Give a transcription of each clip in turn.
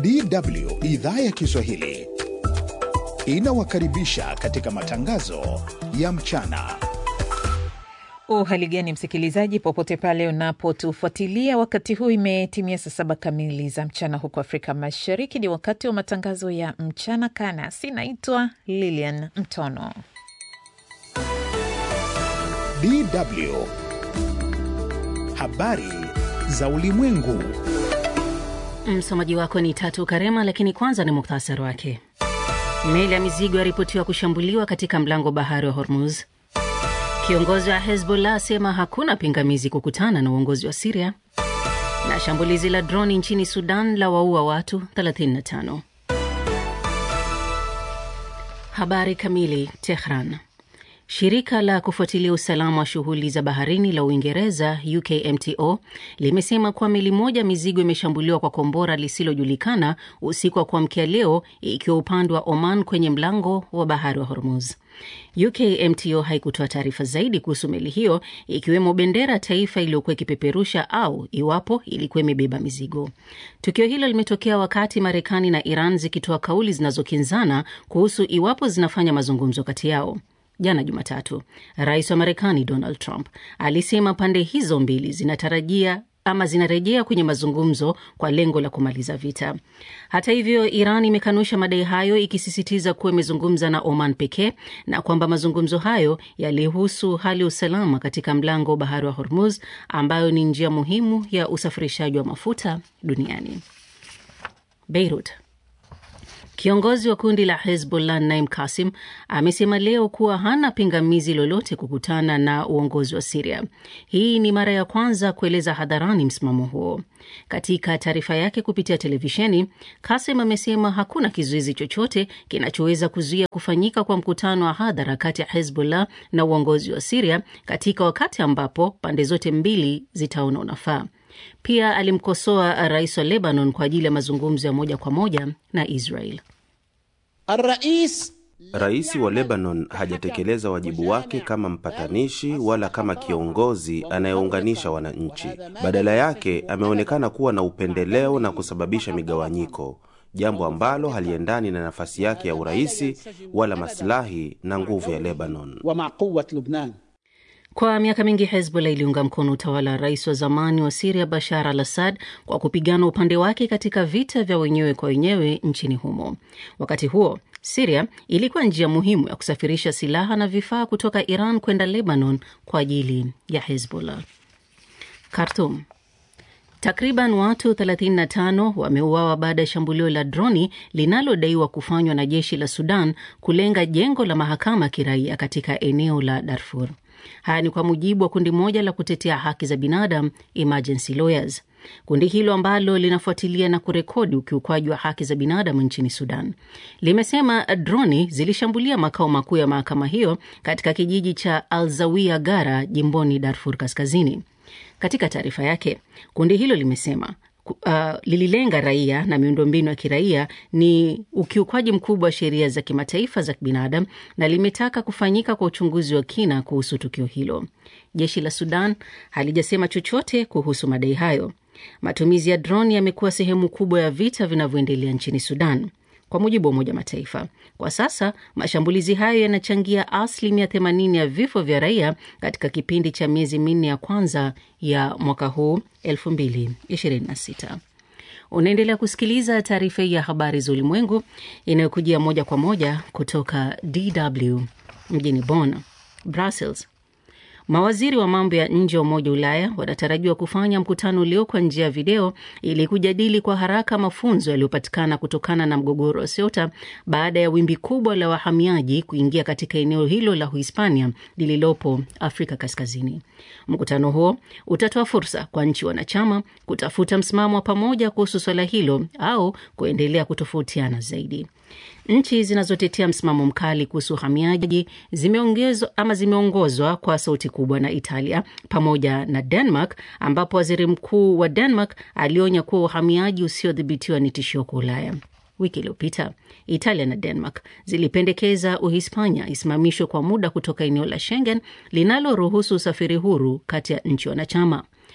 DW idhaa ya Kiswahili inawakaribisha katika matangazo ya mchana. Uhali gani msikilizaji, popote pale unapotufuatilia wakati huu, imetimia saa saba kamili za mchana huko Afrika Mashariki. Ni wakati wa matangazo ya mchana kanasi. Naitwa Lilian Mtono. DW habari za ulimwengu. Msomaji wako ni Tatu Karema, lakini kwanza ni muktasari wake. Meli ya mizigo yaripotiwa kushambuliwa katika mlango bahari wa Hormuz. Kiongozi wa Hezbollah asema hakuna pingamizi kukutana na uongozi wa Siria, na shambulizi la droni nchini Sudan la waua watu 35. Habari kamili. Tehran. Shirika la kufuatilia usalama wa shughuli za baharini la Uingereza, UKMTO, limesema kuwa meli moja mizigo imeshambuliwa kwa kombora lisilojulikana usiku wa kuamkia leo, ikiwa upande wa Oman kwenye mlango wa bahari wa Hormuz. UKMTO haikutoa taarifa zaidi kuhusu meli hiyo, ikiwemo bendera taifa iliyokuwa ikipeperusha au iwapo ilikuwa imebeba mizigo. Tukio hilo limetokea wakati Marekani na Iran zikitoa kauli zinazokinzana kuhusu iwapo zinafanya mazungumzo kati yao. Jana Jumatatu, rais wa Marekani Donald Trump alisema pande hizo mbili zinatarajia ama zinarejea kwenye mazungumzo kwa lengo la kumaliza vita. Hata hivyo, Iran imekanusha madai hayo, ikisisitiza kuwa imezungumza na Oman pekee na kwamba mazungumzo hayo yalihusu hali ya usalama katika mlango wa bahari wa Hormuz, ambayo ni njia muhimu ya usafirishaji wa mafuta duniani. Beirut. Kiongozi wa kundi la Hezbollah Naim Kasim amesema leo kuwa hana pingamizi lolote kukutana na uongozi wa Siria. Hii ni mara ya kwanza kueleza hadharani msimamo huo. Katika taarifa yake kupitia televisheni, Kasim amesema hakuna kizuizi chochote kinachoweza kuzuia kufanyika kwa mkutano wa hadhara kati ya Hezbollah na uongozi wa Siria katika wakati ambapo pande zote mbili zitaona unafaa. Pia alimkosoa rais wa Lebanon kwa ajili ya mazungumzo ya moja kwa moja na Israel. Rais wa Lebanon hajatekeleza wajibu wake kama mpatanishi wala kama kiongozi anayeunganisha wananchi. Badala yake ameonekana kuwa na upendeleo na kusababisha migawanyiko, jambo ambalo haliendani na nafasi yake ya uraisi wala masilahi na nguvu ya Lebanon. Kwa miaka mingi Hezbollah iliunga mkono utawala wa rais wa zamani wa Siria Bashar al Assad kwa kupigana upande wake katika vita vya wenyewe kwa wenyewe nchini humo. Wakati huo Siria ilikuwa njia muhimu ya kusafirisha silaha na vifaa kutoka Iran kwenda Lebanon kwa ajili ya Hezbollah. Khartoum. Takriban watu 35 wameuawa baada ya shambulio la droni linalodaiwa kufanywa na jeshi la Sudan kulenga jengo la mahakama ya kiraia katika eneo la Darfur. Haya ni kwa mujibu wa kundi moja la kutetea haki za binadamu Emergency Lawyers. Kundi hilo ambalo linafuatilia na kurekodi ukiukwaji wa haki za binadamu nchini Sudan limesema droni zilishambulia makao makuu ya mahakama hiyo katika kijiji cha Alzawia Gara jimboni Darfur Kaskazini. Katika taarifa yake, kundi hilo limesema Uh, lililenga raia na miundombinu ya kiraia ni ukiukwaji mkubwa wa sheria za kimataifa za kibinadamu na limetaka kufanyika kwa uchunguzi wa kina kuhusu tukio hilo. Jeshi la Sudan halijasema chochote kuhusu madai hayo. Matumizi ya droni yamekuwa sehemu kubwa ya vita vinavyoendelea nchini Sudan. Kwa mujibu wa Umoja Mataifa, kwa sasa mashambulizi hayo yanachangia asilimia 80 ya vifo vya raia katika kipindi cha miezi minne ya kwanza ya mwaka huu 2026. Unaendelea kusikiliza taarifa hii ya habari za ulimwengu inayokujia moja kwa moja kutoka DW mjini Bonn. Brussels. Mawaziri wa mambo ya nje wa Umoja wa Ulaya wanatarajiwa kufanya mkutano ulio kwa njia ya video ili kujadili kwa haraka mafunzo yaliyopatikana kutokana na mgogoro wa Ceuta baada ya wimbi kubwa la wahamiaji kuingia katika eneo hilo la Uhispania lililopo Afrika Kaskazini. Mkutano huo utatoa fursa kwa nchi wanachama kutafuta msimamo wa pamoja kuhusu swala hilo au kuendelea kutofautiana zaidi. Nchi zinazotetea msimamo mkali kuhusu uhamiaji zimeongezwa ama zimeongozwa kwa sauti kubwa na Italia pamoja na Denmark, ambapo waziri mkuu wa Denmark alionya kuwa uhamiaji usiodhibitiwa ni tishio kwa Ulaya. Wiki iliyopita Italia na Denmark zilipendekeza Uhispania isimamishwe kwa muda kutoka eneo la Schengen linaloruhusu usafiri huru kati ya nchi wanachama.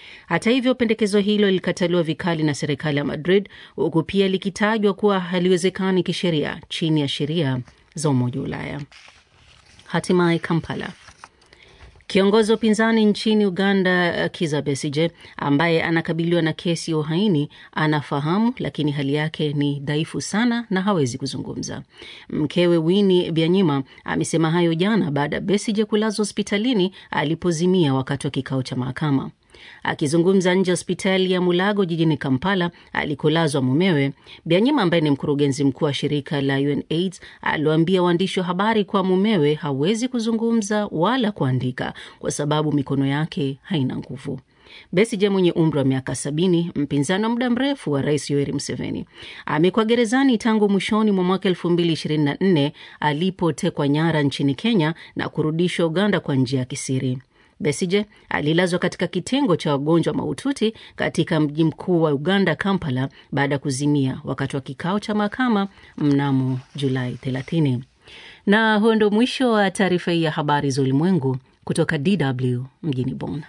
Hata hivyo, pendekezo hilo lilikataliwa vikali na serikali ya Madrid, huku pia likitajwa kuwa haliwezekani kisheria chini ya sheria za Umoja wa Ulaya. Hatimaye Kampala. Kiongozi wa upinzani nchini Uganda, Kizza Besigye, ambaye anakabiliwa na kesi ya uhaini, anafahamu lakini hali yake ni dhaifu sana na hawezi kuzungumza. Mkewe Winnie Byanyima amesema hayo jana baada ya Besigye kulazwa hospitalini alipozimia wakati wa kikao cha mahakama. Akizungumza nje ya hospitali ya Mulago jijini Kampala alikolazwa mumewe, Byanyima ambaye ni mkurugenzi mkuu wa shirika la UNAIDS aliwaambia waandishi wa habari kuwa mumewe hawezi kuzungumza wala kuandika kwa sababu mikono yake haina nguvu. Besigye mwenye umri wa miaka sabini, mpinzani wa muda mrefu wa rais Yoweri Museveni, amekuwa gerezani tangu mwishoni mwa mwaka elfu mbili ishirini na nne alipotekwa nyara nchini Kenya na kurudishwa Uganda kwa njia ya kisiri. Besigye alilazwa katika kitengo cha wagonjwa mahututi katika mji mkuu wa Uganda, Kampala, baada ya kuzimia wakati wa kikao cha mahakama mnamo Julai 30. Na huo ndo mwisho wa taarifa hii ya habari za ulimwengu kutoka DW mjini Bonn.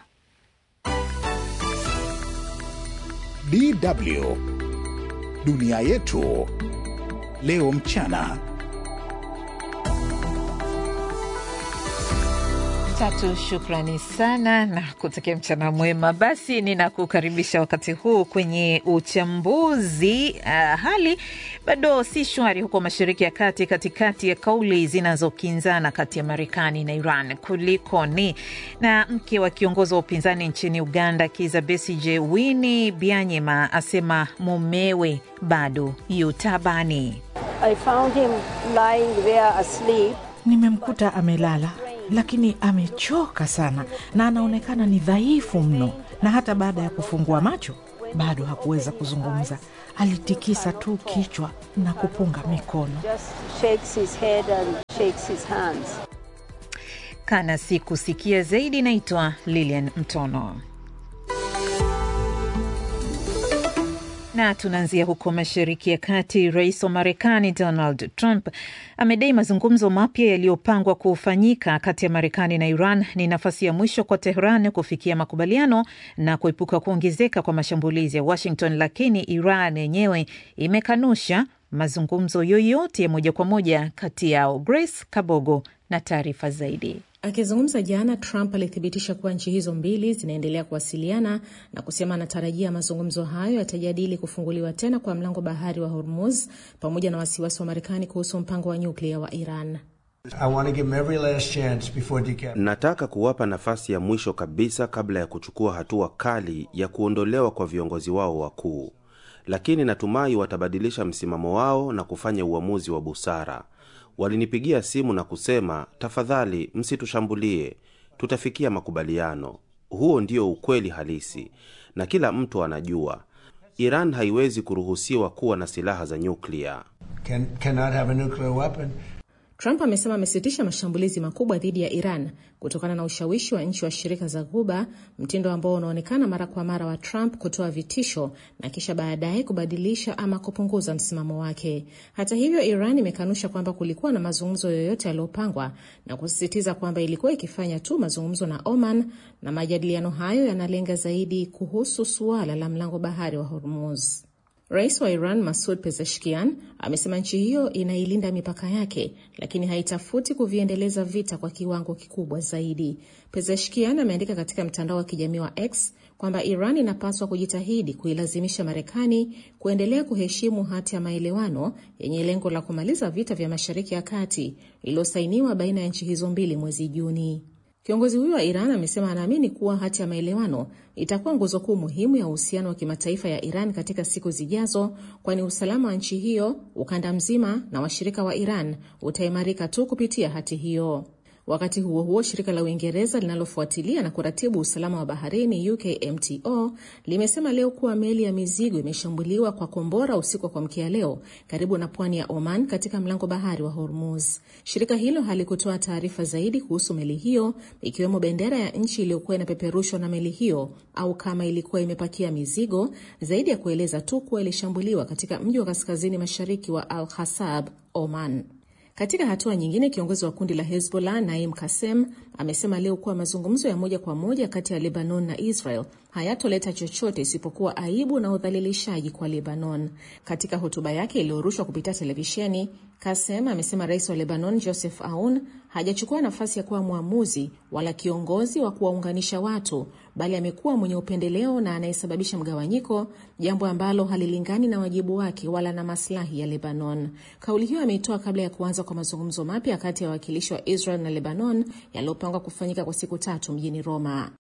DW dunia yetu leo mchana. Tatu, shukrani sana na kutakia mchana mwema. Basi ninakukaribisha wakati huu kwenye uchambuzi. Uh, hali bado si shwari huko Mashariki ya Kati, katikati ya kauli zinazokinzana kati ya Marekani na Iran. Kulikoni? Na mke wa kiongozi wa upinzani nchini Uganda, Kizza Besigye, Winnie Byanyima asema mumewe bado yu tabani. I found him lying there asleep. Nimemkuta amelala lakini amechoka sana na anaonekana ni dhaifu mno, na hata baada ya kufungua macho bado hakuweza kuzungumza. Alitikisa tu kichwa na kupunga mikono. Just shakes his head and shakes his hands. Kana si kusikia zaidi. Naitwa Lilian Mtono. na tunaanzia huko Mashariki ya Kati. Rais wa Marekani Donald Trump amedai mazungumzo mapya yaliyopangwa kufanyika kati ya Marekani na Iran ni nafasi ya mwisho kwa Tehran kufikia makubaliano na kuepuka kuongezeka kwa mashambulizi ya Washington, lakini Iran yenyewe imekanusha mazungumzo yoyote ya moja kwa moja kati yao. Grace Kabogo na taarifa zaidi. Akizungumza jana, Trump alithibitisha kuwa nchi hizo mbili zinaendelea kuwasiliana na kusema anatarajia mazungumzo hayo yatajadili kufunguliwa tena kwa mlango bahari wa Hormuz pamoja na wasiwasi wa Marekani kuhusu mpango wa nyuklia wa Iran. Nataka kuwapa nafasi ya mwisho kabisa kabla ya kuchukua hatua kali ya kuondolewa kwa viongozi wao wakuu, lakini natumai watabadilisha msimamo wao na kufanya uamuzi wa busara. Walinipigia simu na kusema, tafadhali msitushambulie, tutafikia makubaliano. Huo ndio ukweli halisi, na kila mtu anajua Iran haiwezi kuruhusiwa kuwa na silaha za nyuklia. Can, Trump amesema amesitisha mashambulizi makubwa dhidi ya Iran kutokana na ushawishi wa nchi wa shirika za Ghuba, mtindo ambao unaonekana mara kwa mara wa Trump kutoa vitisho na kisha baadaye kubadilisha ama kupunguza msimamo wake. Hata hivyo, Iran imekanusha kwamba kulikuwa na mazungumzo yoyote yaliyopangwa na kusisitiza kwamba ilikuwa ikifanya tu mazungumzo na Oman, na majadiliano hayo yanalenga zaidi kuhusu suala la mlango bahari wa Hormuz. Rais wa Iran Masud Pezeshkian amesema nchi hiyo inailinda mipaka yake, lakini haitafuti kuviendeleza vita kwa kiwango kikubwa zaidi. Pezeshkian ameandika katika mtandao wa kijamii wa X kwamba Iran inapaswa kujitahidi kuilazimisha Marekani kuendelea kuheshimu hati ya maelewano yenye lengo la kumaliza vita vya Mashariki ya Kati iliyosainiwa baina ya nchi hizo mbili mwezi Juni. Kiongozi huyo wa Iran amesema anaamini kuwa hati ya maelewano itakuwa nguzo kuu muhimu ya uhusiano wa kimataifa ya Iran katika siku zijazo, kwani usalama wa nchi hiyo, ukanda mzima na washirika wa Iran utaimarika tu kupitia hati hiyo. Wakati huo huo, shirika la Uingereza linalofuatilia na kuratibu usalama wa baharini UKMTO limesema leo kuwa meli ya mizigo imeshambuliwa kwa kombora usiku wa kuamkia leo karibu na pwani ya Oman katika mlango bahari wa Hormuz. Shirika hilo halikutoa taarifa zaidi kuhusu meli hiyo, ikiwemo bendera ya nchi iliyokuwa inapeperushwa na meli hiyo au kama ilikuwa imepakia mizigo, zaidi ya kueleza tu kuwa ilishambuliwa katika mji wa kaskazini mashariki wa Al Hasab, Oman. Katika hatua nyingine, kiongozi wa kundi la Hezbollah Naim Kasem amesema leo kuwa mazungumzo ya moja kwa moja kati ya Lebanon na Israel hayatoleta chochote isipokuwa aibu na udhalilishaji kwa Lebanon. Katika hotuba yake iliyorushwa kupitia televisheni, Kasem amesema rais wa Lebanon Joseph Aoun hajachukua nafasi ya kuwa mwamuzi wala kiongozi wa kuwaunganisha watu, bali amekuwa mwenye upendeleo na anayesababisha mgawanyiko, jambo ambalo halilingani na wajibu wake wala na maslahi ya Lebanon. Kauli hiyo ameitoa kabla ya kuanza kwa mazungumzo mapya kati ya wawakilishi wa Israel na Lebanon yaliyopangwa kufanyika kwa siku tatu mjini Roma.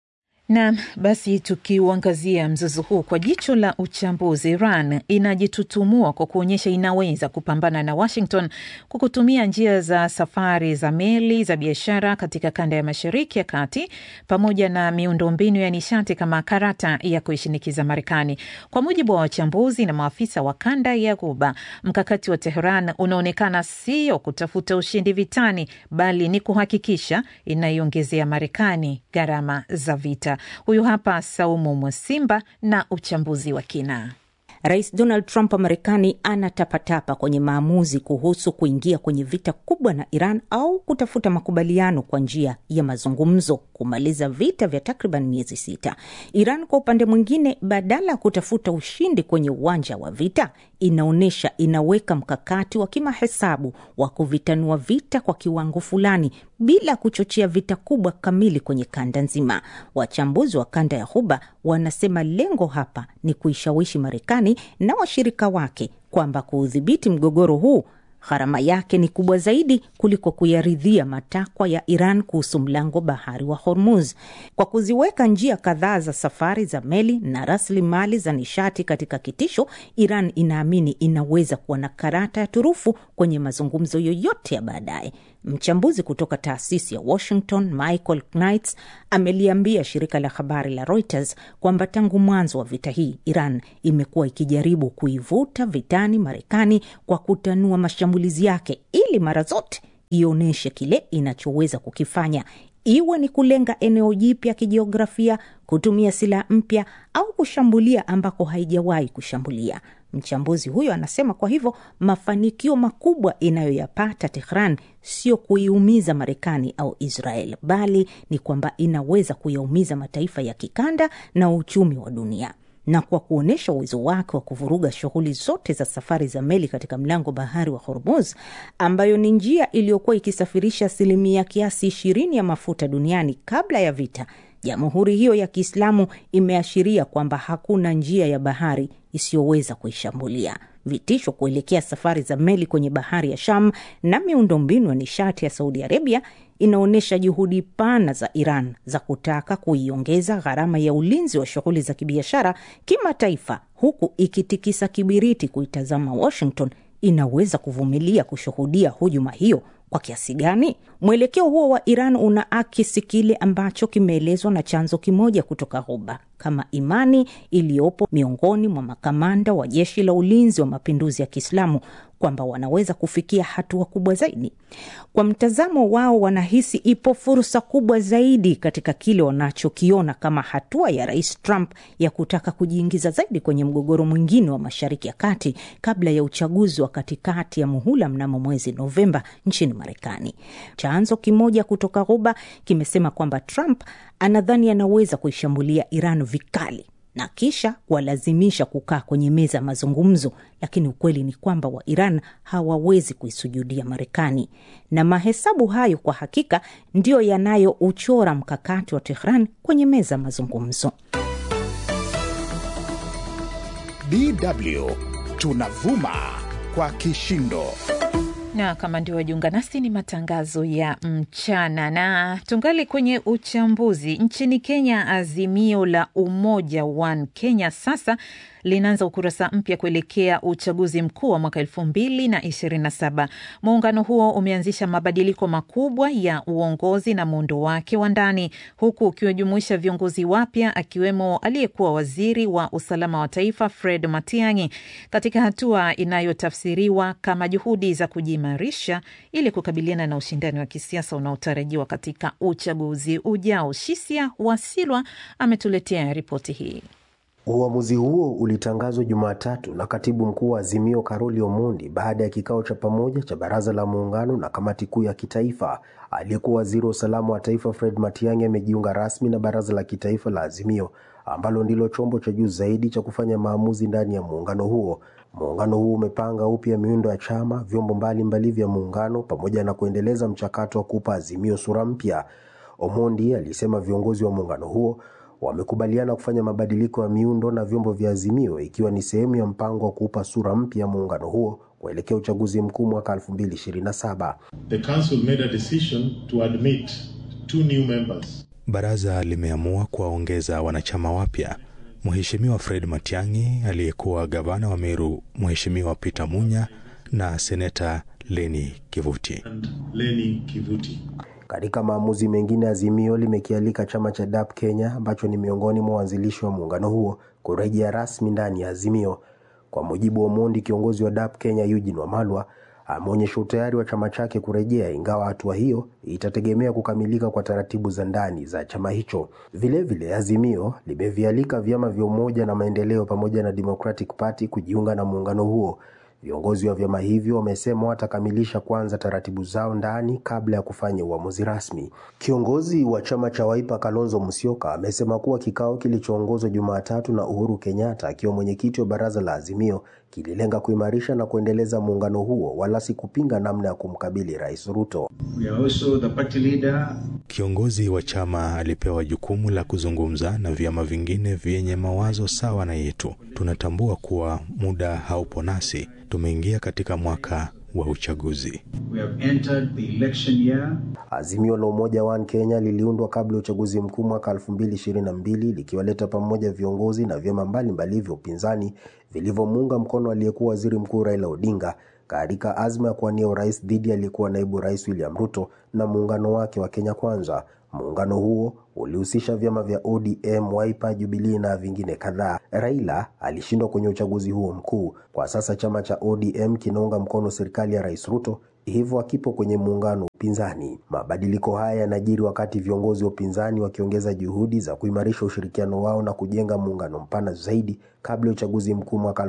Naam, basi tukiuangazia mzozo huu kwa jicho la uchambuzi, Iran inajitutumua kwa kuonyesha inaweza kupambana na Washington kwa kutumia njia za safari za meli za biashara katika kanda ya Mashariki ya Kati pamoja na miundombinu ya nishati kama karata ya kuishinikiza Marekani. Kwa mujibu wa wachambuzi na maafisa wa kanda ya Ghuba, mkakati wa Tehran unaonekana sio kutafuta ushindi vitani, bali ni kuhakikisha inaiongezea Marekani gharama za vita. Huyu hapa Saumu Mwasimba na uchambuzi wa kina. Rais Donald Trump wa Marekani anatapatapa kwenye maamuzi kuhusu kuingia kwenye vita kubwa na Iran au kutafuta makubaliano kwa njia ya mazungumzo kumaliza vita vya takriban miezi sita. Iran kwa upande mwingine, badala ya kutafuta ushindi kwenye uwanja wa vita, inaonyesha inaweka mkakati wa kimahesabu wa kuvitanua vita kwa kiwango fulani bila kuchochea vita kubwa kamili kwenye kanda nzima. Wachambuzi wa kanda ya Ghuba wanasema lengo hapa ni kuishawishi Marekani na washirika wake kwamba kuudhibiti mgogoro huu gharama yake ni kubwa zaidi kuliko kuyaridhia matakwa ya Iran kuhusu mlango bahari wa Hormuz. Kwa kuziweka njia kadhaa za safari za meli na rasilimali za nishati katika kitisho, Iran inaamini inaweza kuwa na karata ya turufu kwenye mazungumzo yoyote ya baadaye. Mchambuzi kutoka taasisi ya Washington Michael Knights ameliambia shirika la habari la Reuters kwamba tangu mwanzo wa vita hii Iran imekuwa ikijaribu kuivuta vitani Marekani kwa kutanua mashambulizi yake ili mara zote ionyeshe kile inachoweza kukifanya iwe ni kulenga eneo jipya kijiografia, kutumia silaha mpya au kushambulia ambako haijawahi kushambulia. Mchambuzi huyo anasema kwa hivyo mafanikio makubwa inayoyapata Tehran sio kuiumiza Marekani au Israel, bali ni kwamba inaweza kuyaumiza mataifa ya kikanda na uchumi wa dunia na kwa kuonyesha uwezo wake wa kuvuruga shughuli zote za safari za meli katika mlango bahari wa Hormuz, ambayo ni njia iliyokuwa ikisafirisha asilimia kiasi ishirini ya mafuta duniani kabla ya vita. Jamhuri hiyo ya Kiislamu imeashiria kwamba hakuna njia ya bahari isiyoweza kuishambulia. Vitisho kuelekea safari za meli kwenye bahari ya Sham na miundombinu ya nishati ya Saudi Arabia inaonyesha juhudi pana za Iran za kutaka kuiongeza gharama ya ulinzi wa shughuli za kibiashara kimataifa, huku ikitikisa kibiriti kuitazama Washington inaweza kuvumilia kushuhudia hujuma hiyo kwa kiasi gani? Mwelekeo huo wa Iran una akisi kile ambacho kimeelezwa na chanzo kimoja kutoka Ghuba kama imani iliyopo miongoni mwa makamanda wa jeshi la ulinzi wa mapinduzi ya Kiislamu kwamba wanaweza kufikia hatua kubwa zaidi. Kwa mtazamo wao, wanahisi ipo fursa kubwa zaidi katika kile wanachokiona kama hatua ya Rais Trump ya kutaka kujiingiza zaidi kwenye mgogoro mwingine wa Mashariki ya Kati kabla ya uchaguzi wa katikati ya muhula mnamo mwezi Novemba nchini Marekani. Chanzo kimoja kutoka Ghuba kimesema kwamba Trump anadhani anaweza kuishambulia Iran vikali na kisha kuwalazimisha kukaa kwenye meza ya mazungumzo, lakini ukweli ni kwamba wa Iran hawawezi kuisujudia Marekani, na mahesabu hayo kwa hakika ndiyo yanayouchora mkakati wa Tehran kwenye meza ya mazungumzo. DW tunavuma kwa kishindo na kama ndio wajiunga nasi, ni matangazo ya mchana na tungali kwenye uchambuzi. Nchini Kenya, Azimio la Umoja One Kenya sasa linaanza ukurasa mpya kuelekea uchaguzi mkuu wa mwaka elfu mbili na ishirini na saba. Muungano huo umeanzisha mabadiliko makubwa ya uongozi na muundo wake wa ndani, huku ukiwajumuisha viongozi wapya akiwemo aliyekuwa waziri wa usalama wa taifa Fred Matiang'i, katika hatua inayotafsiriwa kama juhudi za kujiimarisha ili kukabiliana na ushindani wa kisiasa unaotarajiwa katika uchaguzi ujao. Shisia Wasilwa ametuletea ripoti hii. Uamuzi huo ulitangazwa Jumatatu na katibu mkuu wa Azimio Karoli Omondi baada ya kikao cha pamoja cha baraza la muungano na kamati kuu ya kitaifa. Aliyekuwa waziri wa usalama wa taifa Fred Matiang'i amejiunga rasmi na baraza la kitaifa la Azimio ambalo ndilo chombo cha juu zaidi cha kufanya maamuzi ndani ya muungano huo. Muungano huo umepanga upya miundo ya chama, vyombo mbalimbali vya muungano pamoja na kuendeleza mchakato wa kupa Azimio sura mpya. Omondi alisema viongozi wa muungano huo wamekubaliana kufanya mabadiliko ya miundo na vyombo vya Azimio ikiwa ni sehemu ya mpango wa kuupa sura mpya muungano huo kuelekea uchaguzi mkuu mwaka 2027. The council made a decision to admit two new members. Baraza limeamua kuwaongeza wanachama wapya, Mheshimiwa Fred Matiang'i aliyekuwa gavana wa Meru, Mheshimiwa Peter Munya na seneta Leni Kivuti. And Leni Kivuti. Katika maamuzi mengine, Azimio limekialika chama cha DAP Kenya ambacho ni miongoni mwa waanzilishi wa muungano huo kurejea rasmi ndani ya Azimio. Kwa mujibu wa Omondi, kiongozi wa DAP Kenya Eugene Wamalwa ameonyesha utayari wa chama chake kurejea, ingawa hatua hiyo itategemea kukamilika kwa taratibu za ndani za chama hicho. Vilevile vile, Azimio limevialika vyama vya Umoja na Maendeleo pamoja na Democratic Party kujiunga na muungano huo. Viongozi wa vyama hivyo wamesema watakamilisha kwanza taratibu zao ndani kabla ya kufanya uamuzi rasmi. Kiongozi wa chama cha Wiper Kalonzo Musyoka amesema kuwa kikao kilichoongozwa Jumatatu na Uhuru Kenyatta akiwa mwenyekiti wa baraza la Azimio kililenga kuimarisha na kuendeleza muungano huo wala si kupinga namna ya kumkabili Rais Ruto. We are also the party leader. Kiongozi wa chama alipewa jukumu la kuzungumza na vyama vingine vyenye mawazo sawa na yetu. Tunatambua kuwa muda haupo nasi, tumeingia katika mwaka wa uchaguzi. We have entered the election year. Azimio la Umoja One Kenya liliundwa kabla ya uchaguzi mkuu mwaka 2022 likiwaleta pamoja viongozi na vyama mbalimbali vya upinzani vilivyomuunga mkono aliyekuwa waziri mkuu Raila Odinga katika azma ya kuwania urais dhidi aliyekuwa naibu rais William Ruto na muungano wake wa Kenya Kwanza. Muungano huo ulihusisha vyama vya ODM, Wiper, Jubilee na vingine kadhaa. Raila alishindwa kwenye uchaguzi huo mkuu. Kwa sasa chama cha ODM kinaunga mkono serikali ya Rais Ruto, hivyo akipo kwenye muungano upinzani. Mabadiliko haya yanajiri wakati viongozi wa upinzani wakiongeza juhudi za kuimarisha ushirikiano wao na kujenga muungano mpana zaidi kabla ya uchaguzi mkuu mwaka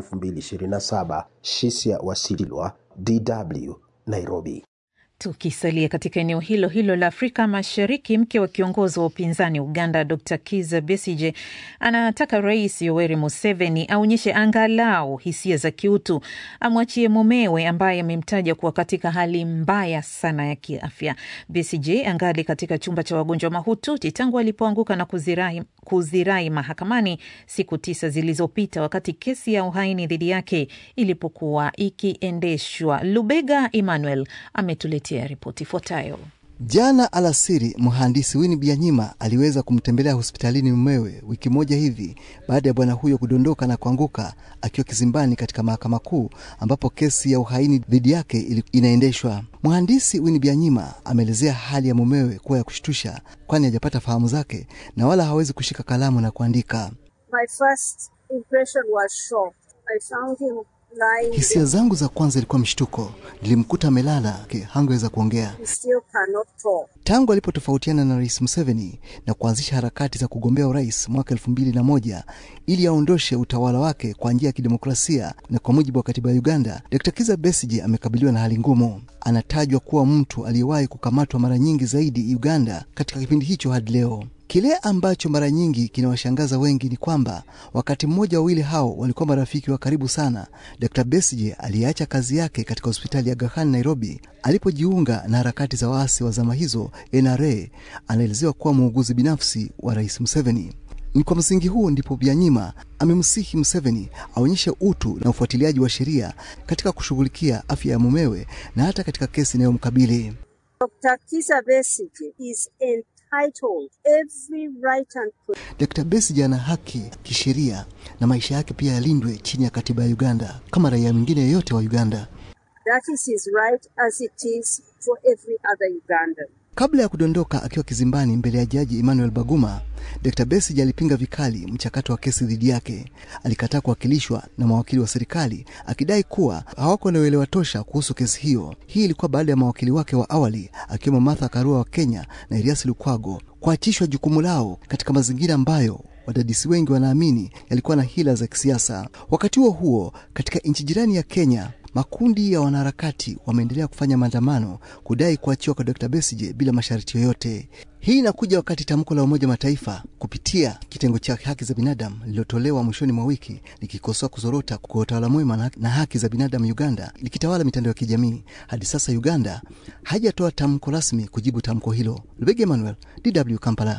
2027. Shisia Wasilwa, DW, Nairobi. Tukisalia katika eneo hilo hilo la Afrika Mashariki, mke wa kiongozi wa upinzani Uganda Dr Kiza Besije anataka Rais Yoweri Museveni aonyeshe angalau hisia za kiutu, amwachie mumewe ambaye amemtaja kuwa katika hali mbaya sana ya kiafya. Besije angali katika chumba cha wagonjwa mahututi tangu alipoanguka na kuzirai, kuzirai mahakamani siku tisa zilizopita, wakati kesi ya uhaini dhidi yake ilipokuwa ikiendeshwa. Lubega Emmanuel ametuletea ripoti ifuatayo. Jana alasiri mhandisi Winnie Byanyima aliweza kumtembelea hospitalini mumewe wiki moja hivi baada ya bwana huyo kudondoka na kuanguka akiwa kizimbani katika mahakama kuu ambapo kesi ya uhaini dhidi yake inaendeshwa. Mhandisi Winnie Byanyima ameelezea hali ya mumewe kuwa ya kushtusha, kwani hajapata fahamu zake na wala hawezi kushika kalamu na kuandika. My first impression was shock. I found him lying Hisia there. zangu za kwanza ilikuwa mshtuko, nilimkuta amelala, ke- hangeweza kuongea. He still cannot talk. Tangu alipotofautiana na Rais Museveni na kuanzisha harakati za kugombea urais mwaka elfu mbili na moja ili aondoshe utawala wake kwa njia ya kidemokrasia na kwa mujibu wa katiba ya Uganda, Dr. Kiza Besigye amekabiliwa na hali ngumu. Anatajwa kuwa mtu aliyewahi kukamatwa mara nyingi zaidi Uganda katika kipindi hicho hadi leo. Kile ambacho mara nyingi kinawashangaza wengi ni kwamba wakati mmoja wawili hao walikuwa marafiki wa karibu sana. Dr. Besigye aliyeacha kazi yake katika hospitali ya Aga Khan Nairobi alipojiunga na harakati za waasi wa zama hizo NRA, anaelezewa kuwa muuguzi binafsi wa Rais Museveni. Ni kwa msingi huo ndipo Byanyima amemsihi Museveni aonyeshe utu na ufuatiliaji wa sheria katika kushughulikia afya ya mumewe na hata katika kesi inayomkabili. Dr. Kizza Besigye is entitled every right and Dr. Besigye ana haki kisheria na maisha yake pia yalindwe chini ya katiba ya Uganda kama raia mwingine yeyote wa Uganda. that is his right as it is for every other Ugandan. Kabla ya kudondoka akiwa kizimbani mbele ya jaji Emmanuel Baguma, Dr. Besigye alipinga vikali mchakato wa kesi dhidi yake. Alikataa kuwakilishwa na mawakili wa serikali akidai kuwa hawako na uelewa tosha kuhusu kesi hiyo. Hii ilikuwa baada ya mawakili wake wa awali akiwemo Martha Karua wa Kenya na Erias Lukwago kuachishwa jukumu lao katika mazingira ambayo wadadisi wengi wanaamini yalikuwa na hila za kisiasa. Wakati huo huo, katika nchi jirani ya Kenya, makundi ya wanaharakati wameendelea kufanya maandamano kudai kuachiwa kwa Dr. Besigye bila masharti yoyote. Hii inakuja wakati tamko la Umoja Mataifa kupitia kitengo cha haki za binadamu lililotolewa mwishoni mwa wiki likikosoa kuzorota kwa utawala mwema na haki za binadamu Uganda likitawala mitandao ya kijamii. Hadi sasa Uganda haijatoa tamko rasmi kujibu tamko hilo. Lubege Emmanuel, DW Kampala.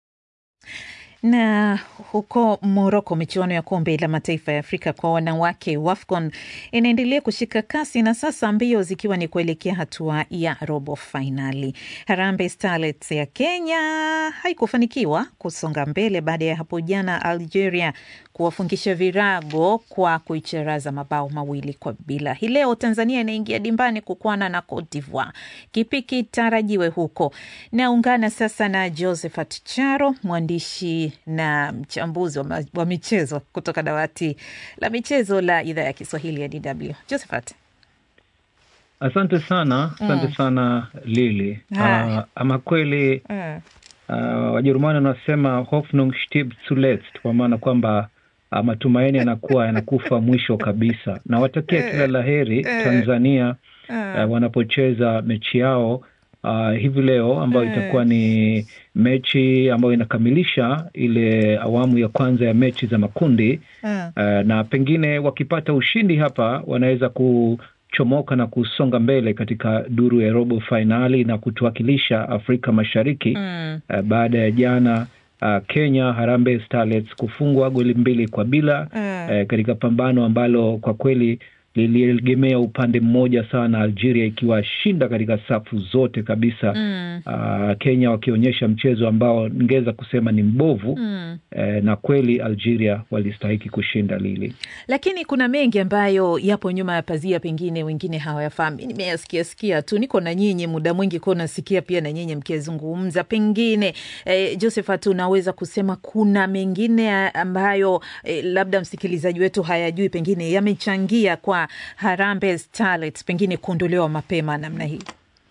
Na huko Moroko, michuano ya kombe la mataifa ya Afrika kwa wanawake WAFCON inaendelea kushika kasi na sasa mbio zikiwa ni kuelekea hatua ya robo fainali. Harambee Starlets ya Kenya haikufanikiwa kusonga mbele baada ya hapo jana Algeria kuwafungisha virago kwa kuicharaza mabao mawili kwa bila. Hii leo Tanzania inaingia dimbani kukwana na Cote d'Ivoire. Kipi kitarajiwe huko? Naungana sasa na Josephat Charo, mwandishi na mchambuzi wa, ma- wa michezo kutoka dawati la michezo la idhaa ya Kiswahili ya DW. Josephat. Asante sana, asante Mm. sana Lili. Haya. Uh, ama kweli Mm. uh, Wajerumani wanasema Hoffnung stirbt zuletzt, kwa maana kwamba uh, matumaini yanakuwa yanakufa mwisho kabisa. Na watakia kila la heri Tanzania uh, wanapocheza mechi yao uh, hivi leo ambayo itakuwa ni mechi ambayo inakamilisha ile awamu ya kwanza ya mechi za makundi uh, na pengine wakipata ushindi hapa wanaweza kuchomoka na kusonga mbele katika duru ya robo fainali na kutuwakilisha Afrika Mashariki Mm. uh, baada ya jana uh, Kenya Harambee Starlets kufungwa goli mbili kwa bila Mm. uh, katika pambano ambalo kwa kweli liliegemea upande mmoja sana, Algeria ikiwashinda katika safu zote kabisa Mm. uh, Kenya wakionyesha mchezo ambao ningeweza kusema ni mbovu Mm. eh, na kweli Algeria walistahiki kushinda lili. Lakini kuna mengi ambayo yapo nyuma ya pazia, pengine wengine hawayafahamu. Mi nimeyasikia sikia tu, niko na nyinyi muda mwingi kuwa nasikia pia na nyinyi mkizungumza. Pengine eh, Josephat, unaweza kusema kuna mengine ambayo eh, labda msikilizaji wetu hayajui, pengine yamechangia kwa Harambee Starlets pengine kuondolewa mapema namna hii?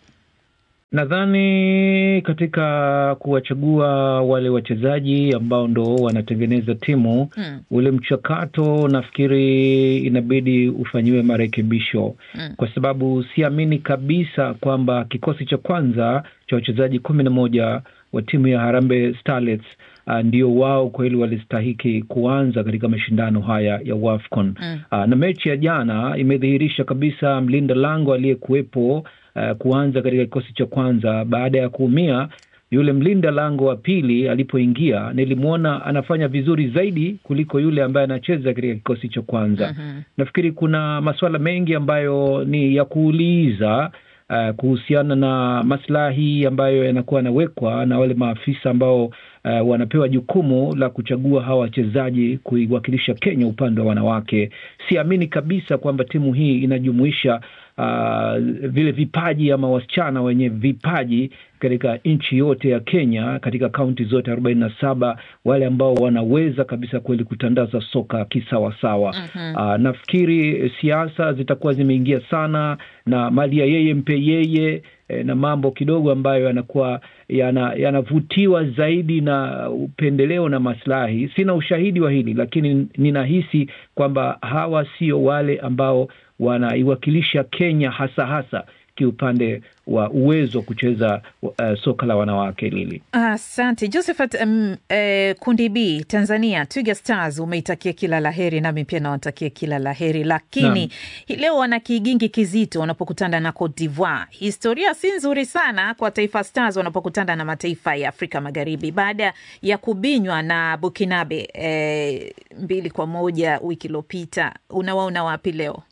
Nadhani katika kuwachagua wale wachezaji ambao ndo wanatengeneza timu Mm. ule mchakato nafikiri inabidi ufanyiwe marekebisho Mm. kwa sababu siamini kabisa kwamba kikosi cha kwanza cha wachezaji kumi na moja wa timu ya Harambee Starlets uh, ndio wao kweli walistahiki kuanza katika mashindano haya ya WAFCON. Mm. Uh, na mechi ya jana imedhihirisha kabisa mlinda lango aliyekuwepo uh, kuanza katika kikosi cha kwanza baada ya kuumia yule mlinda lango wa pili alipoingia, nilimwona anafanya vizuri zaidi kuliko yule ambaye anacheza katika kikosi cha kwanza. Mhm. Nafikiri kuna masuala mengi ambayo ni ya kuuliza uh, kuhusiana na maslahi ambayo yanakuwa yanawekwa na wale maafisa ambao uh, wanapewa jukumu la kuchagua hawa wachezaji kuiwakilisha Kenya upande wa wanawake. Siamini kabisa kwamba timu hii inajumuisha uh, vile vipaji ama wasichana wenye vipaji katika nchi yote ya Kenya, katika kaunti zote arobaini na saba, wale ambao wanaweza kabisa kweli kutandaza soka kisawasawa. Mhm. Uh, nafikiri siasa zitakuwa zimeingia sana na mali ya yeye mpe yeye eh, na mambo kidogo ambayo yanakuwa yana- yanavutiwa zaidi na upendeleo na maslahi. Sina ushahidi wa hili, lakini ninahisi kwamba hawa sio wale ambao wanaiwakilisha Kenya hasa hasa kiupande wa uwezo wa kucheza uh, soka la wanawake lili. Asante Josephat. Um, eh, kundi B Tanzania Twiga Stars umeitakia kila la heri, nami pia nawatakia kila la heri, lakini Naam. hii leo wana kigingi kizito wanapokutana na Cote d'Ivoire. Historia si nzuri sana kwa Taifa Stars wanapokutana na mataifa ya Afrika Magharibi baada ya kubinywa na Bukinabe eh, mbili kwa moja wiki iliyopita. Unawaona wapi leo?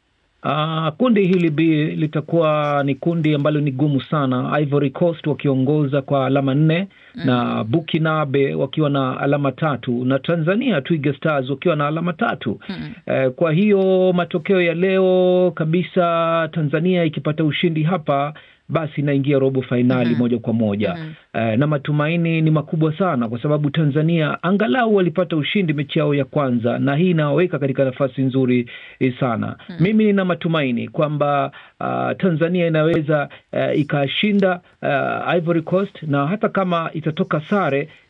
Uh, kundi hili B litakuwa ni kundi ambalo ni gumu sana. Ivory Coast wakiongoza kwa alama nne na Bukinabe wakiwa na alama tatu na Tanzania Twiga Stars wakiwa na alama tatu. Eh, kwa hiyo matokeo ya leo kabisa, Tanzania ikipata ushindi hapa basi inaingia robo fainali Mhm. moja kwa moja Eh, na matumaini ni makubwa sana kwa sababu Tanzania angalau walipata ushindi mechi yao ya kwanza, na hii inawaweka katika nafasi nzuri eh, sana. Mimi nina matumaini kwamba ah, Tanzania inaweza eh, ikashinda ah, Ivory Coast, na hata kama itatoka sare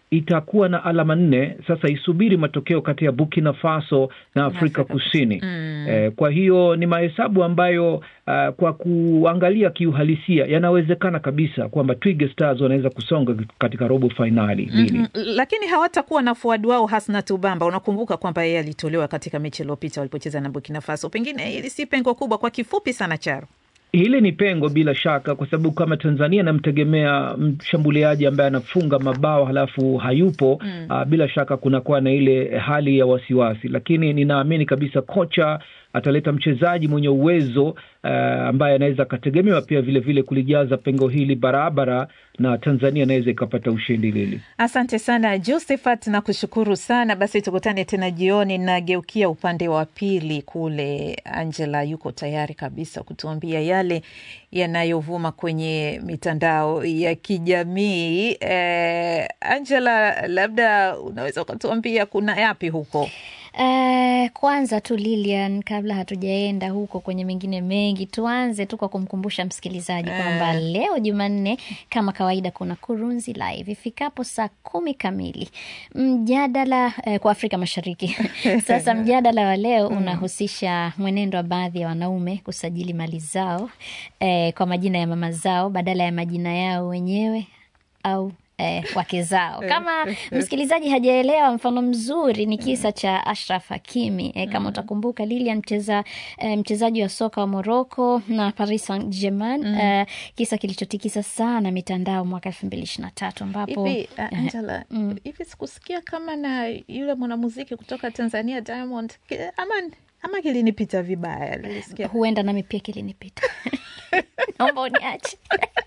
itakuwa na alama nne. Sasa isubiri matokeo kati ya Burkina Faso na Afrika Kusini. Mm. Eh, kwa hiyo ni mahesabu ambayo uh, kwa kuangalia kiuhalisia yanawezekana kabisa kwamba Twiga Stars wanaweza kusonga katika robo fainali hili. Mhm. Lakini hawatakuwa na fuadi wao Hasnat Ubamba. Unakumbuka kwamba yeye alitolewa katika mechi iliyopita walipocheza na Burkina Faso. Pengine hili si pengo kubwa. Kwa kifupi sana, Charo, Hili ni pengo bila shaka, kwa sababu kama Tanzania anamtegemea mshambuliaji ambaye anafunga mabao halafu hayupo Mm. uh, bila shaka kunakuwa na ile hali ya wasiwasi, lakini ninaamini kabisa kocha ataleta mchezaji mwenye uwezo uh, ambaye anaweza akategemewa pia vile vile kulijaza pengo hili barabara, na Tanzania anaweza ikapata ushindi lili. asante sana Josephat, na kushukuru sana. Basi tukutane tena jioni. Nageukia upande wa pili kule, Angela yuko tayari kabisa kutuambia yale yanayovuma kwenye mitandao ya kijamii. Eh, Angela, labda unaweza ukatuambia kuna yapi huko? Eh, kwanza tu Lilian, kabla hatujaenda huko kwenye mengine mengi, tuanze tu kwa kumkumbusha msikilizaji Eh. kwamba leo Jumanne kama kawaida kuna Kurunzi Live ifikapo saa kumi kamili, mjadala eh, kwa Afrika Mashariki. Sasa mjadala wa leo unahusisha mwenendo wa baadhi ya wanaume kusajili mali zao eh, kwa majina ya mama zao badala ya majina yao wenyewe au eh, wake zao. Kama msikilizaji hajaelewa, mfano mzuri ni kisa cha Ashraf Hakimi eh, kama utakumbuka Lilian, mcheza eh, mchezaji wa soka wa Morocco na Paris Saint-Germain eh, kisa kilichotikisa sana mitandao mwaka elfu mbili ishirini na tatu ambapo Hivi uh, Angela, hivi sikusikia kama na yule mwanamuziki kutoka Tanzania Diamond, ki- ama ama kilinipita vibaya, nilisikia huenda nami pia kilinipita naomba uniache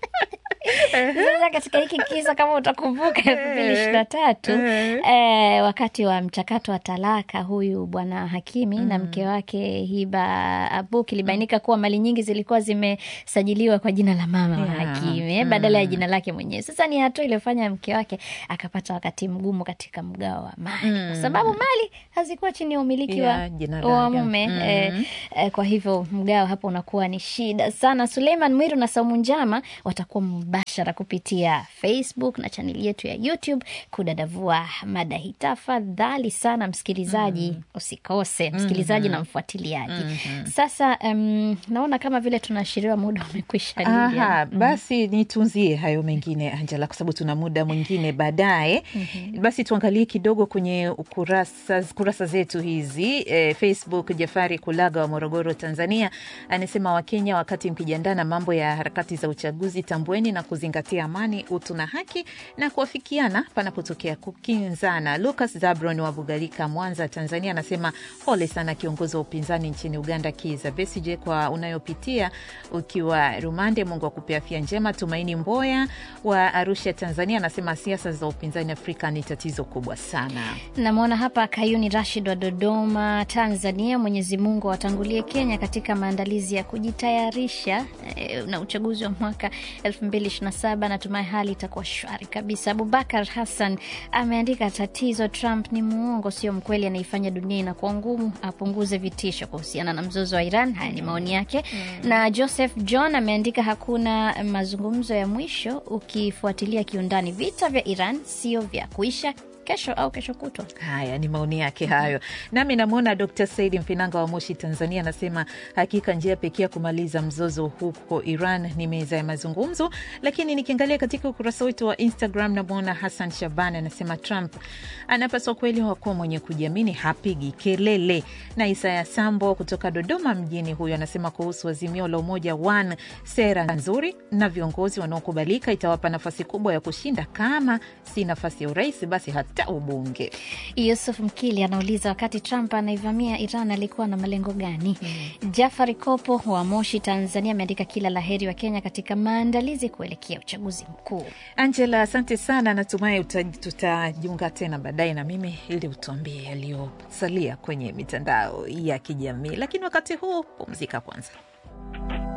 sasa katika hiki kisa kama utakumbuka elfu mbili ishirini na tatu eh, wakati wa mchakato wa talaka huyu bwana Hakimi na mke wake Hiba Abuk ilibainika kuwa mali nyingi zilikuwa zimesajiliwa kwa jina la mama wa Yeah. Hakimi eh, badala ya jina lake mwenyewe. Sasa ni hatua iliyofanya mke wake akapata wakati mgumu katika mgao wa mali kwa sababu mali hazikuwa chini ya umiliki wa, Yeah, jina wa lake. mume Mm. eh, eh, kwa hivyo mgao hapo unakuwa ni shida sana. Suleiman Mwiru na Saumu Njama watakuwa mubashara kupitia Facebook na chaneli yetu ya YouTube kudadavua mada hii. Tafadhali sana msikilizaji, usikose msikilizaji na mfuatiliaji. Sasa um, naona kama vile tunaashiriwa muda umekwisha. Lilian. Aha, basi nitunzie hayo mengine Angela, kwa sababu tuna muda mwingine baadaye. Basi tuangalie kidogo kwenye ukurasa, kurasa zetu hizi e, Facebook. Jafari Kulaga wa Morogoro, Tanzania anasema Wakenya, wakati mkijiandaa na mambo ya harakati za uchaguzi, tambueni na kuzingatia amani, utu na haki na kuafikiana panapotokea kukinzana. Lucas Zabron wa Bugalika, Mwanza, Tanzania anasema pole sana kiongozi wa upinzani nchini Uganda Kizza Besigye kwa unayopitia ukiwa rumande. Mungu akupe afya njema. Tumaini Mboya wa Arusha, Tanzania anasema siasa za upinzani Afrika ni tatizo kubwa sana. Namwona hapa Kayuni Rashid wa Dodoma, Tanzania. Mwenyezi Mungu awatangulie Kenya katika maandalizi ya kujitayarisha eh, na uchaguzi wa mwaka 2027. Natumai hali itakuwa shwari kabisa. Abubakar Hassan ameandika tatizo, Trump ni muongo, sio mkweli, anaifanya dunia inakuwa ngumu, apunguze vitisho kuhusiana na mzozo wa Iran. Haya ni maoni yake. Na Joseph John ameandika hakuna mazungumzo ya mwisho, ukifuatilia kiundani, vita vya Iran sio vya kuisha kesho au kesho kutwa. Haya ni maoni yake hayo. Nami namwona Dr Saidi Mfinanga wa Moshi, Tanzania, anasema hakika njia pekee ya kumaliza mzozo huko Iran ni meza ya mazungumzo. Lakini nikiangalia katika ukurasa wetu wa Instagram, namwona Hassan Shaban anasema Trump anapaswa kweli wakuwa mwenye kujiamini, hapigi kelele. Na Isaya Sambo kutoka Dodoma mjini, huyo anasema kuhusu azimio la Umoja One, sera nzuri na viongozi wanaokubalika itawapa nafasi kubwa ya kushinda, kama si nafasi ya urais basi hata ubunge. Yusuf Mkili anauliza wakati Trump anaivamia Iran alikuwa na malengo gani? Jafari Kopo wa Moshi, Tanzania ameandika kila laheri wa Kenya katika maandalizi kuelekea uchaguzi mkuu. Angela, asante sana. Natumai uta- tutajiunga tena baadaye na mimi ili utuambie yaliyosalia kwenye mitandao ya kijamii, lakini wakati huu pumzika kwanza.